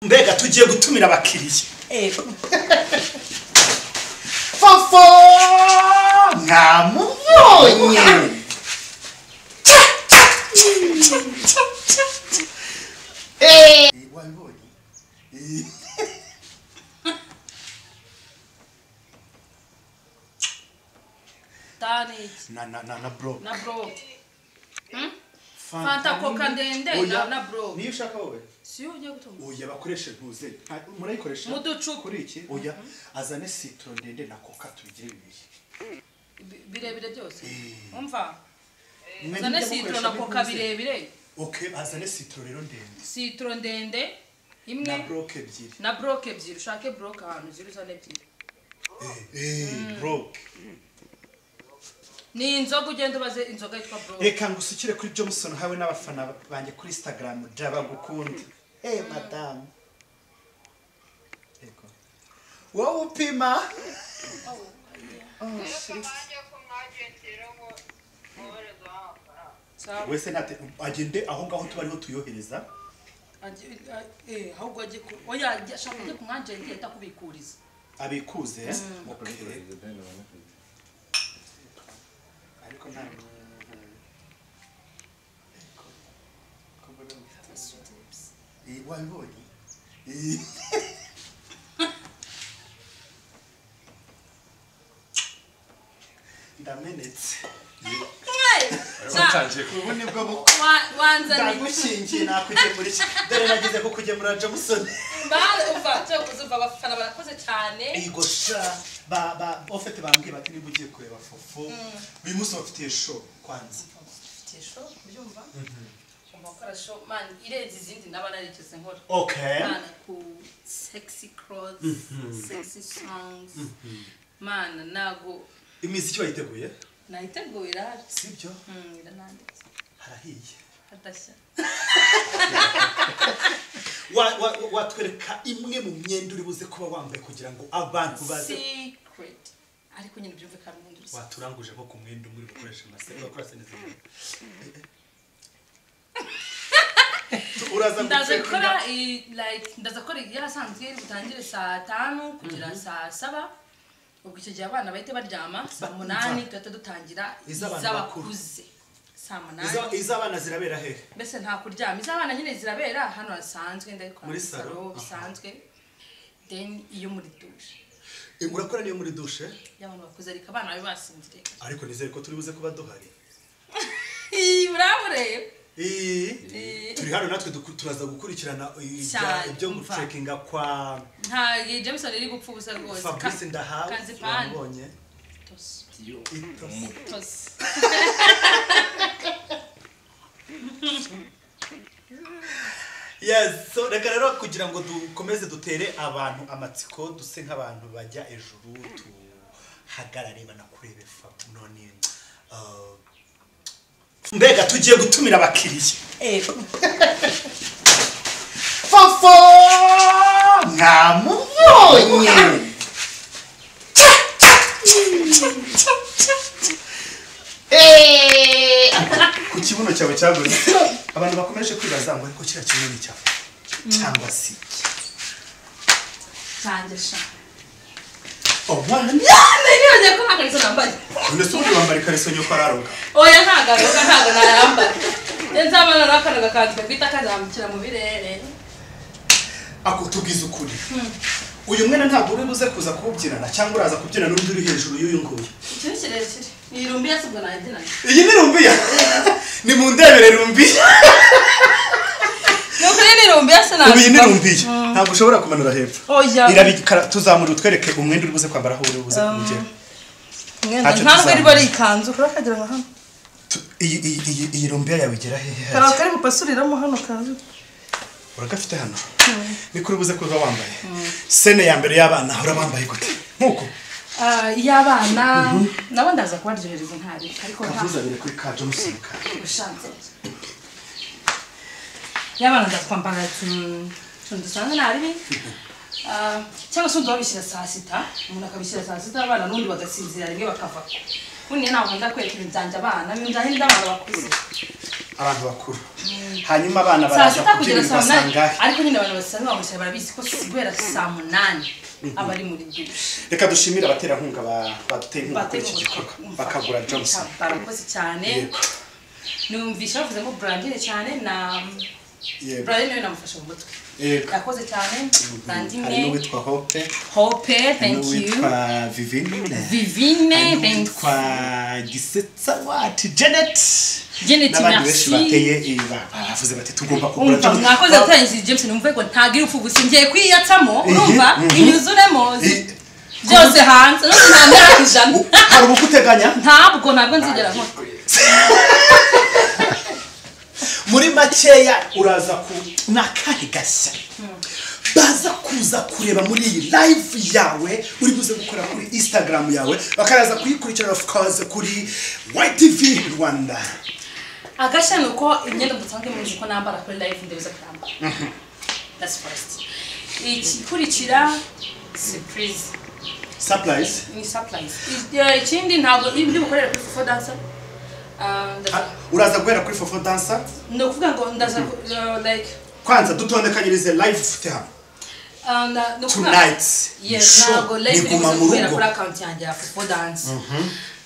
mbega tugiye gutumira abakiriya Ego. fofo mwamubonye Ca, ca, ca, ca, ca, ca, ca. Eh, wabibonye? Eh. Taniki. na na na na bro Na bro. Hmm? fanta Fanta koka ndende na, Oya, na bro. niyo ushaka wowe Si ugiye gutunga. oya bakoreshe ntuze Nta- murayikoresha Mu ducupa. kuri iki oya azane sitoro ndende na koka tubigire bibiri Bi- Birebire byose. Eh. Umva. Mwe Zane mujya sitoro mukoresha na koka ntuze. birebire. okay azane sitoro rero ndende Sitoro ndende na imwe broke ebyiri na broke ebyiri ushake broke ahantu ziri uzane ebyiri. broke Ni inzoga ugenda ubaze inzoga yitwa broke. reka ngusukire kuri johnson hawe n'abafana banjye kuri instagram jaba gukunda eh madamu Yego. wowe upima Ntabanje ko mwagendera ngo mwohereza amafaranga Sawa. wese nate agende aho ngaho tuba ariho tuyohereza Aje- a- eh, ahubwo ajye ku oya ajye- ashaka ajye ku mwajenti yahita kubikuriza. abikuze Okay. ariko nta Eh, wabibonye Eh. ndamenetse Sa- ubu nibwo bukwe wa- Wanzaniye. ndagushingiye nakugemurira dore nagize ko kugemura jamuson Ba- umva, cyo kuzuva abafana barakoze cyane. ego sha ba ba ofete bambwiye bati niba ugiye kureba fofo uyu munsi bafitiye show kwanza Ufite show, ubyumva? Umva gukora show, man, irenze izindi naba narigeze nkora. okay Mana, ku sexy clothes, sexy songs. Mana, ntago imiziki bayiteguye nayiteguye irahari. sibyo Mm, irananditse. harahiye Hadashya. Wa- wa- wa- watwereka imwe mu myenda uri buze kuba wambaye kugira ngo abantu baze Secret. Ariko nyine byumvikana ubundi rusa- waturanguje nko ku mwenda umwe uri gukoresha amaseka bakora sene zimwe uraza ndaza gutwereka gukora i- like ndaza gukora yarasanzwe butangire saa tanu kugera saa saba ubwo icyo gihe abana bahita baryama saa Ba- munani mva. tugahita dutangira Iz'abantu iz'abakuze saa Iza- munani iz'abana zirabera hehe mbese nta kuryama iz'abana nyine zirabera hano hasanzwe ndabikora Muri muri salo? salo Aha. bisanzwe then iyo muri dushe Eh, urakora niyo muri dushe y'abantu bakuze ariko abana babe basinziriye ariko nizere ko turi buze kuba duhari Ih, urabure Eh, Eh. turi hano natwe duku- turaza gukurikirana ibya- Cyane, ibyo umva. gucekinga kwa nta jameson iri gupfa ubusa rwose fabrice ndahawe kazipani wamubonye Tos. Itosi. Tos. yes so reka rero kugira ngo dukomeze dutere abantu amatsiko duse nk'abantu bajya ejuru tuhagarare banakurebe fa none uh, mbega tugiye gutumira abakiriya Ego. fofo mwamubonye Ca, ca, ca, ca, ca, ca. Eh, ku kibuno cyawe cyaguze abantu bakomeje kwibaza ngo ariko kiriya kibuno ni cyawe cyangwa si iki? Change sha. omwana Yana niyoje ko nakarizo nambaye. none se ubundi wambara ikariso nyoko araroga Oya ntaga roka ntaga nayambaye. Nzabana nakana gakanzwe kwita kazamukira mu birere. akutubwiza ukuri uyu mwana ntabwo uri buze kuza kuwubyinana cyangwa uraza kubyinana n'undi uri hejuru y'uyu nguyu Icyo ni kirekire. Ni rumbi yasubwo najina. iyi ni rumbiya ni mu ndebere rumbiya Yo kuri ni rumbi yasana. ubu iyi ni rumbiya ntabwo ushobora kumanura hepfo Oya. irabikara tuzamura utwereke umwenda uri buze kwambara aho uri buze kuwugera Mwenda Ntacyo ntabwo tuzamura. iri bari ikanzu kurakagira nka hano. Tu- iyi- iyi iyi- iyi rumbiya yawe igera hehe Kara hajya kari bupasuriramo hano kanzu. uragafite hano ni kuri buze kuza wambaye sene ya mbere y'abana uhora wambaye gute nk'uko Ah, y'abana nabo ndaza kubaryohereza ntari ariko nta kavuzabire kuri ka johnson ka ushanze. Y'abana ndaza kwambara tun tundusanze nari. Ah, cyangwa se undi babishyira saa sita umuntu akabishyira saa sita abana n'undi bagasinzira rimwe bakava ubundi ntabwo nkunda kwereka ibintu byanjye abana ibintu byanjye n'abana bakuze abantu bakuru hanyuma abana saa baraza sita kuko kugera ibintu saa basanga munani ariko nyine abantu basanzwe bamushya barabizi ko si guhera saa munani aba ari muri dushe reka dushimire abaterankunga ba- bateye inkunga kuri bateye iki gikorwa umutwe bakagura johnson barakoze cyane Yego. numvise bavuze ngo burangire cyane na yego burangire nawe namufashe mu mutwe yego yakoze cyane hari bandimwe n'uwitwa hope hope hari thank you n'uwitwa vivine vivine hari thank n'uwitwa gisetsa wati janet Janet, n'abandi merci. benshi bateye iyi ba- baravuze bati tugomba kugura umva mwakoze Ba- atangije james numva ko ntagira upfa gusa ngiye kwiyacamo Ihi, urumva mhm. inyuzuremo Ihi. byose hanze no kumwambara ijana hari ubukuteganya ntabwo ntabwo nzigera nkora muri makeya uraza ku ni akahe gashya baza kuza kureba muri iyi live yawe uri buze gukora kuri instagram yawe bakaza kuyikurikirana of course kuri ytv rwanda agashya ni uko imyenda musanzwe muzi ko nambara kuri live ndabeza kurambara that's first igikurikira surprise surprise ni surprise Eh, ikindi ntabwo ibyo bukorera kuri fofo dansa Ah, ndaza- Ah, uraza guhera kuri fofo dansa ni ukuvuga ngo ndaza ku- eh, like kwanza dutondekanyirize live dufite hano ah, na- ni ukuvuga- tonight Yes, show ntabwo live ni iri guma kuza mu kubera rugo kuri account yanjye ya fofo dansa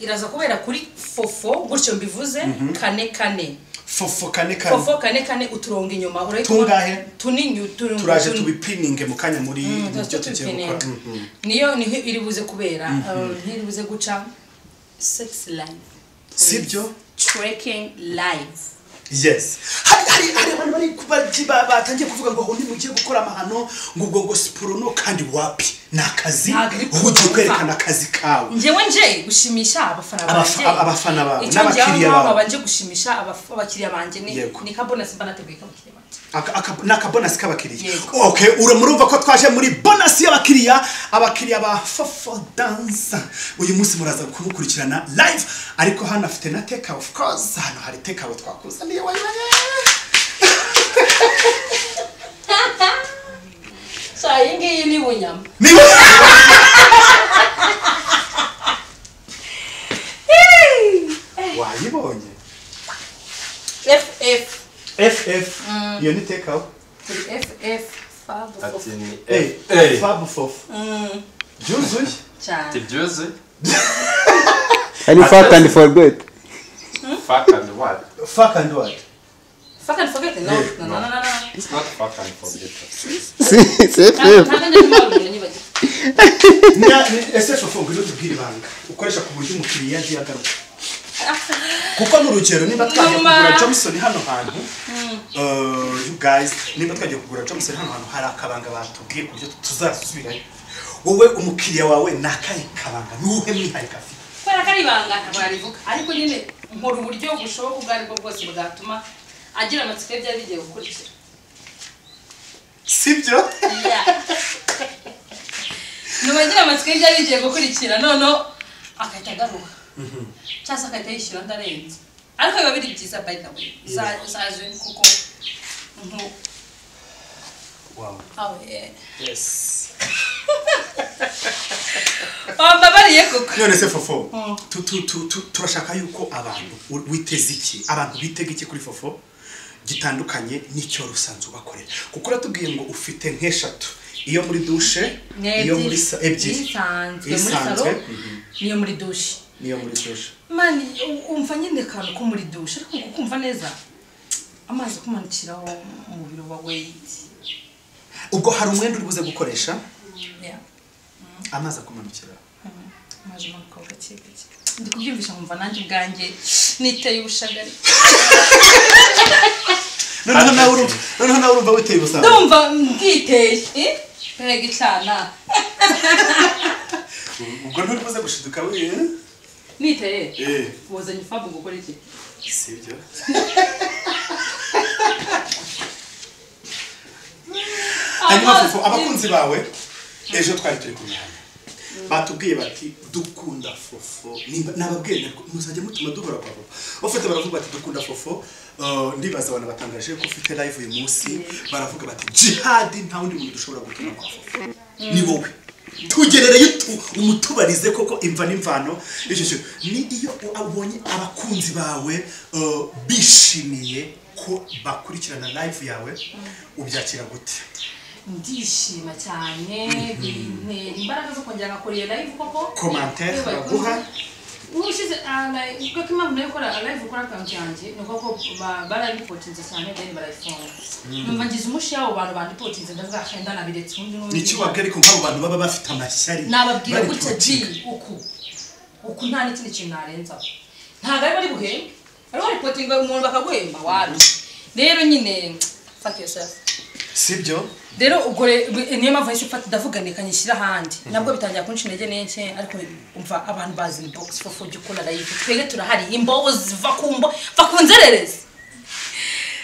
iraza kubera kuri fofo gutyo mbivuze kane kane fofo kane kane fofo kane kane uturongo inyuma urahita Tungahe? tunini uturongo turaje tun- tubipininge mu kanya muri mu byo tugiye gukora Mhm. niyo niho iri buze kubera um, iri buze guca sex live Sibyo? trekking live yes hari hari hari abantu bari kubaji batangiye kuvuga ngo aho mugiye gukora amahano ngo ubwo ngo siporo no kandi wapi ni akazi Ntabwo iri ubu ugiye kwerekana kumva. akazi kawe njyewe nje gushimisha abafana Abafa- banjye abafana bawe icyo n'abakiriya njyewe bawe. ntabwo banje gushimisha abaf- abakiriya banjye ni Yego. ni ka bonus mba nateguye k'abakiriya banjye Aka- aka- ni akabonasi k'abakiriya Yego. okay ura murumva ko twaje muri bonasi y'abakiriya abakiriya ba fofo dansa uyu munsi muraza kumukurikirana live ariko hano afite na teka of course hano hari teka we twakuzaniye wayibanye so iyi ngiyi ni bunyama niba wayibonye ff ff iyo ni tekawe ff fab Ati ni Hey, Hey, fabu fofu byuzuye cyane Tibyuzi? Any fat and forget. Fuck and what? fuck and what fuck and forget no no no no no It's not fuck and forget. See, safe, safe. ntabwo njye ntabwo nyibagiwe Nya- ni- ese fofu ngwino tubwire ibanga ukoresha ku buryo umukiriya yagiye agaruka kuko ni urugero niba twagiye Mama. kugura johnson hano hantu uh, you guys niba twagiye kugura johnson hano hantu hari akabanga batubwiye ku buryo tuzasubirayo wowe umukiriya wawe ni akahe kabanga ni uwuhe mwihariko afite kubera ko ari ibanga ntabwo yarivuga ariko nyine nkora uburyo bushoboka ubwo aribwo bwose bwatuma agira amatsiko ye byari bigiye gukurikira sibyo nyuma agira amatsiko ye byari bigiye gukurikira noneho agahita agaruka cyangwa se agahita yishyura ndarenze ariko biba biri byiza by the way Za- zaje kuko nko- Wow. aho, eh, Yes. bambabariye koko none se fofo tu- tu- tu- tu- turashaka yuko abantu u- witeze iki abantu bitega iki kuri fofo gitandukanye n'icyo rusanzwe ubakorera kuko uratubwiye ngo ufite nk'eshatu iyo muri dushe iyo muri sa- ebyiri isanzwe muri Isanzwe, salo mhm. niyo muri dushi n'iyo muri dushe mani u- umva nyine akantu ko muri dushe ariko kukumva neza amazi akumanukiraho umubiri wa weyiti ubwo hari umwenda uri buze gukoresha amazi akumanukira amazi amanukaho gake gake ndi kubyumvisha nkumva nanjye ubwanjye niteye ubushagari noneho nawe urumva noneho nawe urumva witeye ubusanzwe ndumva nditeye mbega icana ubwo nturi buze gushiduka weee niteye Eh. wazanye ifabu gukora iki sibyo hanyuma fofo abakunzi bawe ejo twari turi kumwe hano batubwiye bati dukunda fofo Nimba- nababwiye ntabwo muzajya mutuma duhora kwa fofo bafite baravuga bati dukunda fofo Uh, ndibaza abantu batangaje ko ufite live uyu munsi baravuga bati jihadi nta wundi muntu dushobora gutuma kwa fofo ni wowe tugerereye utu- umutubarize koko imva n'imvano icyo kintu ni iyo ubonye abakunzi bawe eh, bishimiye ko bakurikirana live yawe ubyakira gute ndishima cyane bintera imbaraga zo kongera ngakora iyo live koko komantere Iyo bayikoze- baguha ubushize ah, live- kuko impamvu nayo ukora live ukora akawunti yanjye ni koko barayipotinze cyane then barayifunga numva ngize umushiya abo bantu bandipotinze ndazashenda nabiretse ubundi n'ubundi nicyo wabwira ariko nk'abo bantu baba bafite amashyari nababwira bari gutya kubakinga. ji uku uku nta n'ikindi kintu narenzaho ntabwo ari bari buhembe ariho ripotinga umuntu bakaguhemba wabi rero nyine fuck yourself sibyo rero ubwo re- niyo mpamvu yahise mfata ndavuganika nyishyira ahandi nabwo bitangira kunshi intege n'enke ariko umva abantu bazi inbox fofo jya ukora live twebwe turahari imbobo ziva ku mbo mva ku nzererezi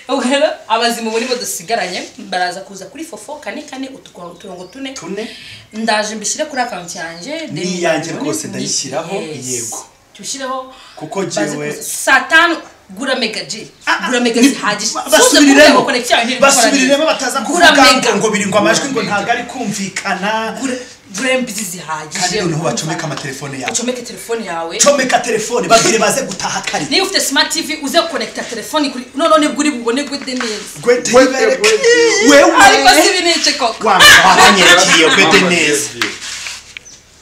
ubwo rero abazimu bo nibo dusigaranye baraza kuza kuri fofo kane kane utuko- uturongo tune tune ndaje mbishyire kuri akawunti yanjye Ni then iyanjye none- rwose ni- ndayishyiraho, yes. yego. Jya ushireho Kuko baze jyewe- kuza. saa tanu gura mega ji Ah, ah, gura mega ni- zihagije ba- Suze kuri basubiriremo. Ego Connection yawe ntiri gukora neza. basubiriremo bataza Gura kuvuga ngo mega. ngo biri ngo amajwi ngo ntabwo ari kumvikana burembizi kandi zihagije noneho bacomeka amatelefone yawe ucomeke telefone yawe comeka telefone babwire baze gutaha kare niba ufite smart tv uze konekita telefone kuri noneho nibwo uri bubone gwede neza gwete yibereke ariko wewe sibi nece koko wa wanyerekiye gwete Mama neza gave you.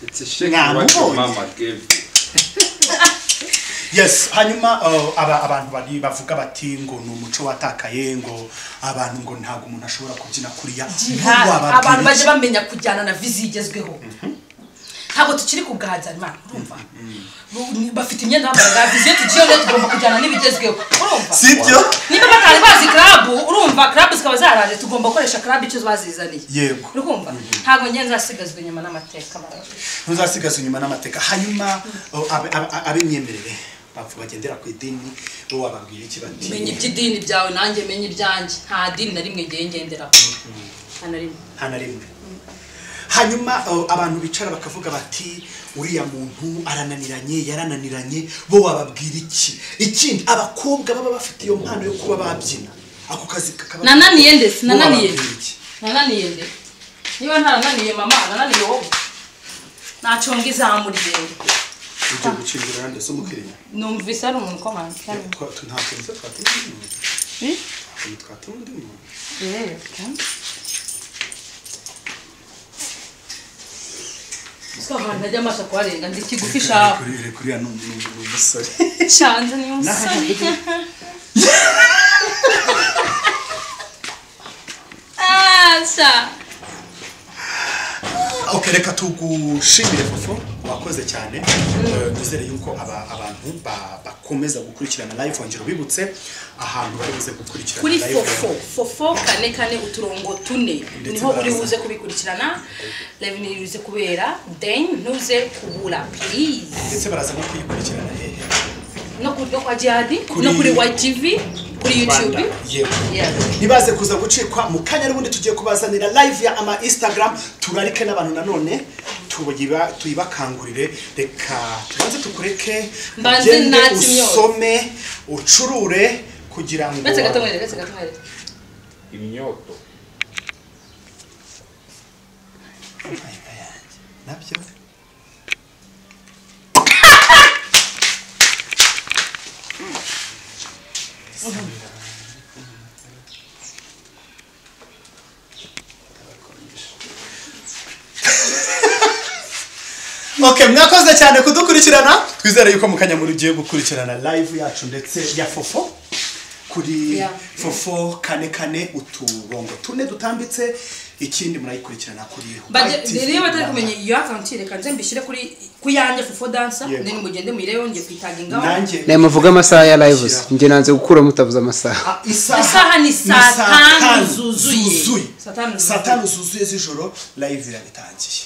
It's a shame Nah, what I'm your old. mama gave you. yes hanyuma uh, aba abantu bari bavuga bati ngo ni umuco watakaye ngo abantu ngo ntabwo umuntu ashobora kubyina kuriya Ngo wababwira abantu baje iki? bamenya kujyana na vizi igezweho ntabwo tukiri kugahaza imana urumva Bu- bafite imyenda bambaraga vizi iyo tugiyeho rero tugomba kujyana n'ibigezweho urumva sibyo niba batari bazi club urumva club zikaba zaraje tugomba gukoresha club icyo bazizaniye Yego. urumva ntabwo njye nzasigazwa inyuma n'amateka mbabazi. ntuzasigaza inyuma n'amateka hanyuma uh, ab- ab- ab'imyemerere bapfa bagendera ku idini bo wababwira iki menya bati iby'idini byawe nanjye menya ibyanjye nta dini na rimwe ngiye ngenderaho nta na rimwe nta na rimwe hanyuma uh, abantu bicara bakavuga bati uriya muntu arananiranye yarananiranye bo wababwira iki ikindi abakobwa baba bafite iyo mpano yo kuba babyina ako kazi kakaba nananiye ndetse Bo nananiye wababwira iki? nananiye nde niba ntarananiye mama nananiye wowe ntacyo ngo izamura igenda ugiye gucindura iruhande zo mukiriya numvise ari umuntu ukomanga cyane ntabwo nizo twatuma undi muntu ntabwo twatuma undi muntu abantu ajya amaso kuharenga ndi kigufi shaho kuri kuriya ni umusore shanze ni umusore Ah, sha. ok reka tugushimire fofo wakoze cyane Eh, nizere yuko aba- abantu ba- bakomeza gukurikirana live wongera ubibutse ahantu bari buze gukurikirana kuri live fofo fofo kane kane uturongo tune Ndetse niho uri baraza. buze kubikurikirana live ni buze kubera then ntuze kubura please ndetse baraza no kuyikurikirana hehe no kuri no kwa jihadi Kuri- no kuri YTV kuri YouTube Rwanda. Yego. yeah ntibaze kuza gucikwa mu kanya n'ubundi tugiye kubazanira live ya ama instagram turarike n'abantu nanone tuyiba- tuyibakangurire reka tubanze tukureke Mbanze ugende natse imyotsi. usome ucurure kugira ngo bese gato mwere bese gato mwere Imyoto. nabyo ok mwakoze cyane kudukurikirana twizere yuko mu kanya muri ugiye gukurikirana live yacu ndetse ya fofo kuri Yeah. fofo kane kane uturongo tune dutambitse ikindi murayikurikirana kuri baje rero batari Rwanda. kumenya iyo account reka nze mbishyire kuri ku yanjye fofo dancer Yego. then mugende muyirebeho ngiye kuyitagingaho nanjye nawe muvuge amasaha ya live njye nanze gukura mutavuze amasaha Ah, isaha Isaha ni saa tanu zuzuye. Saa tanu zuzuye. saa tanu zuzuye z'ijoro live irabitangiye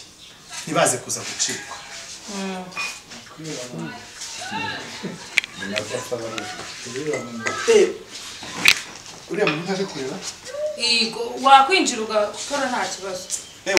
ntibaze kuza gucikwa Eh, uriya muntu ntaje kureba yego wakwinjira ugakora nta kibazo